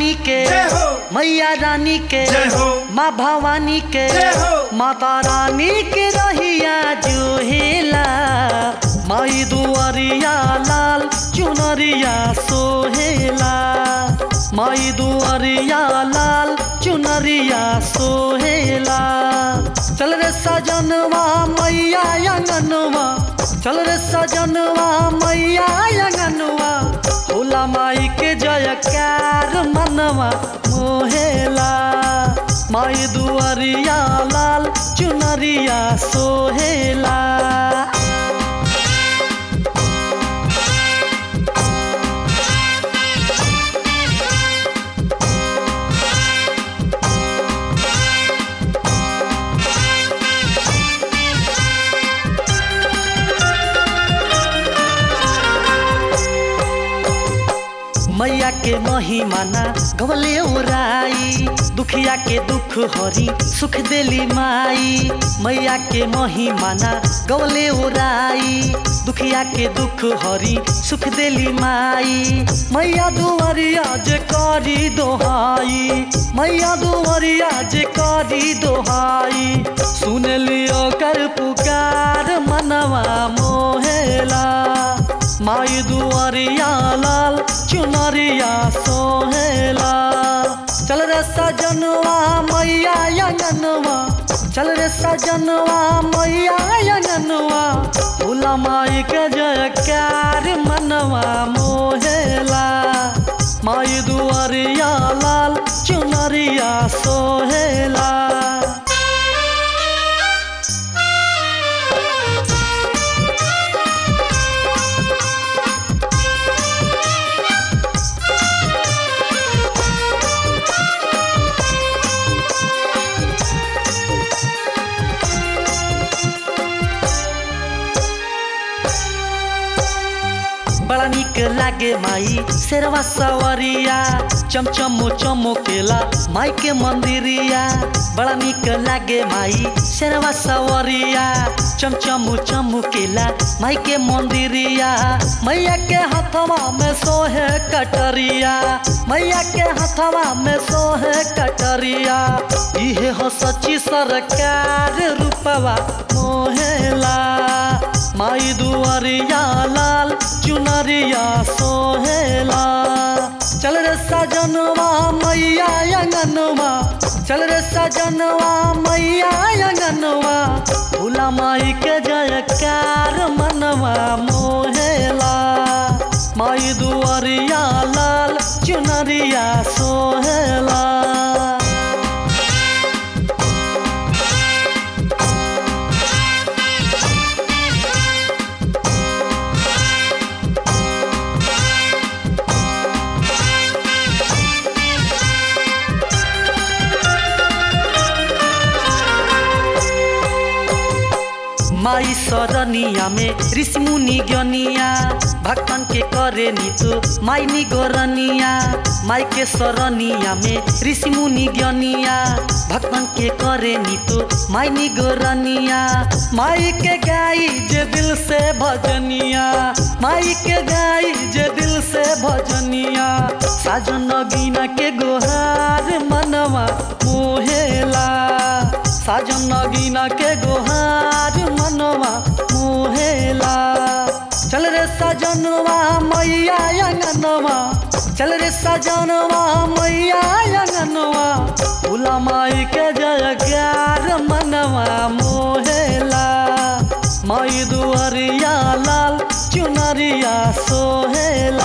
रानी के जय हो। मैया रानी के जय हो। माँ भवानी के जय हो। माता रानी के रहिया जो हेला माई दुआरिया लाल चुनरिया सोहेला माई दुआरिया लाल चुनरिया सोहेला चल रे सजनवा मैया अंगनवा चल रे सजनवा मैया अंगनवा होला माई के जयकार मनवा मोहेला माई दुआरिया लाल चुनरिया सोहेला मैया के महिमाना गवले ओराई दुखिया के दुख हरी सुख देली माई मैया के महिमाना गवले ओराई दुखिया के दुख हरी सुख देली माई मैया दुआरिया जे करी दोहाई मैया दुआरिया जे करी दोहाई सुन लियो कर पुकार मनवा मोहेला माई दुआरिया लाल चुनरिया सोहेला चल रे सजनवा मैया अंगनवा चल रे सजनवा मैया अंगनवा भोला माई के जयकार मनवा मोहेला माई दुआरिया लाल चुनरिया सोहेला बड़ा निक लागे माई शेरवा सवरिया चमचमो चमकेला माई के मंदिरिया बड़ा निक लागे माई शेरवा सवरिया चमचमो चमकेला माई के मंदिरिया मैया के हथवा में सोहे कटरिया मैया के हथवा में सोहे कटरिया इहे हो सच्ची सरकार रूपवा मोहेला माई दुआरिया लाल चुनरिया सोहेला चल रे सजनवा मैया अंगनवा चल रे सजनवा मैया अंगनवा भोला माई के जयकार मनवा मोहेला माई दुआरिया लाल चुनरिया सोहेला माई सरनिया में ऋषि मुनि ज्ञनिया भक्तन के करे नीतु माई निगोरनिया माई के सरनिया में ऋषि मुनि ज्ञनिया भक्तन के करे नीतु माई निगोरनिया माई के गाई जे दिल से भजनिया माई के गाई जे दिल से भजनिया साजन गीना के गोहार मनवा मोहेला साजन नगीना के गोहार मनवा मुहेला चल रे सजनवा मैया अंगनवा चल रे सजनवा मैया अंगनवा भोला माई के जयकार मनवा मोहेला माई दुआरिया लाल चुनरिया सोहेला